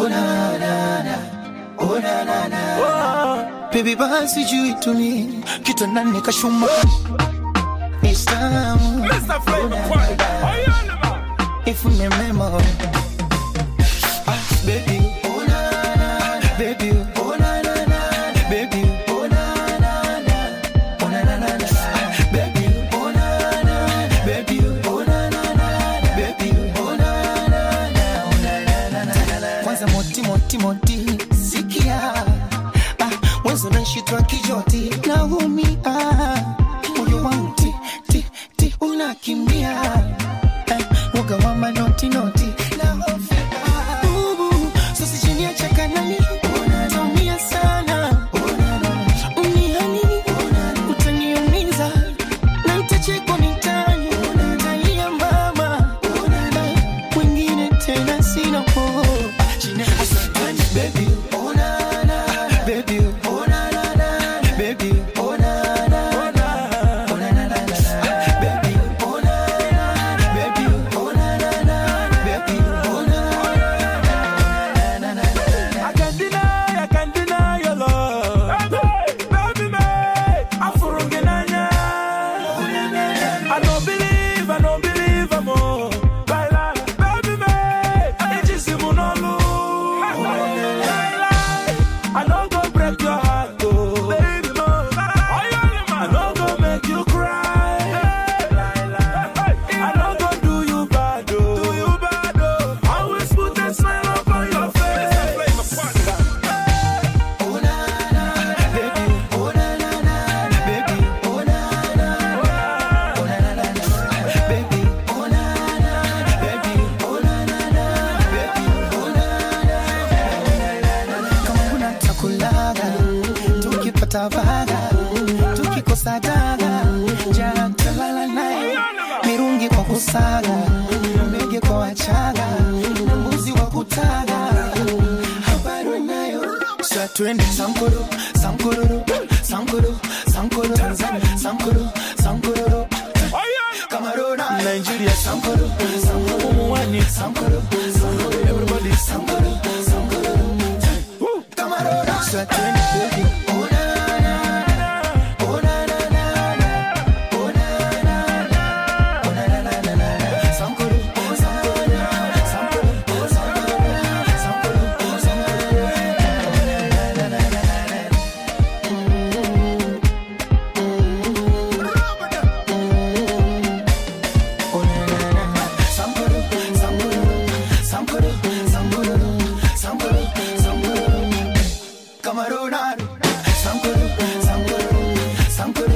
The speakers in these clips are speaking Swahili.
Baby basi juu tuni kitandani kashuma It's time Mr. Flavor Party. Oh, yeah, the man. if you remember ah, baby oh na na baby oh na na na baby oh na na na oh na na na na baby oh na na baby oh na na na baby oh na na na oh na na na na kwanza moti moti moti sikia ah mwanzo nashitwa kijoti naumia moyo wangu ti ti ti unakimbia eh, woga wa manoti noti Bubu, sasa chini ya chakanani utaumia sana Unihani, utaniumiza na nitachekwa mitaani utalia mama wengine tena sina po Baby, oh na na, baby, oh na na na, baby, oh na na na, oh na na na na, baby, oh na na, baby, oh na na na, baby, oh na na na na na. I can't deny, I can't deny your love. Baby, me, I'm furunginanya. I don't believe, I don't believe I'm all. Baila, baby, me, it's just simunolu. Baila, I don't go break your heart, oh. Baby, mo, I don't go make you cry. I don't go do you bad, oh. Do you bad, oh. Always put a smile upon your face. Oh na na, baby, oh na na na, baby, oh na na, oh na na na, baby, oh na na, baby, oh na na na, baby, oh na na. Kama kuna chakulaga, tukipata vaga, tukikosa daga, jana talala naye, mirungi kwa kusaga, mbege kwa wachaga, na mbuzi wa kutaga, habari nayo Sasa twende Sankoro, Sankororo, Sankoro, Sankoro, Tanzania, Sankoro, Sankororo, Cameroon, Nigeria, Sankoro, Sankoro, Mwani, Sankoro, Sankoro, everybody, Sankoro, Sankoro, Cameroon. Sasa twende baby. Oh na na na, oh na na na na, oh na na na, oh na na na na na. Sankoro, Sankoro, Sankoro, Sankoro, Sankoro, Sankoro.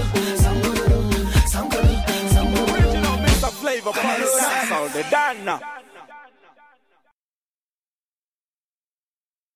Original Mr. Flavor Party. Sound the Dana.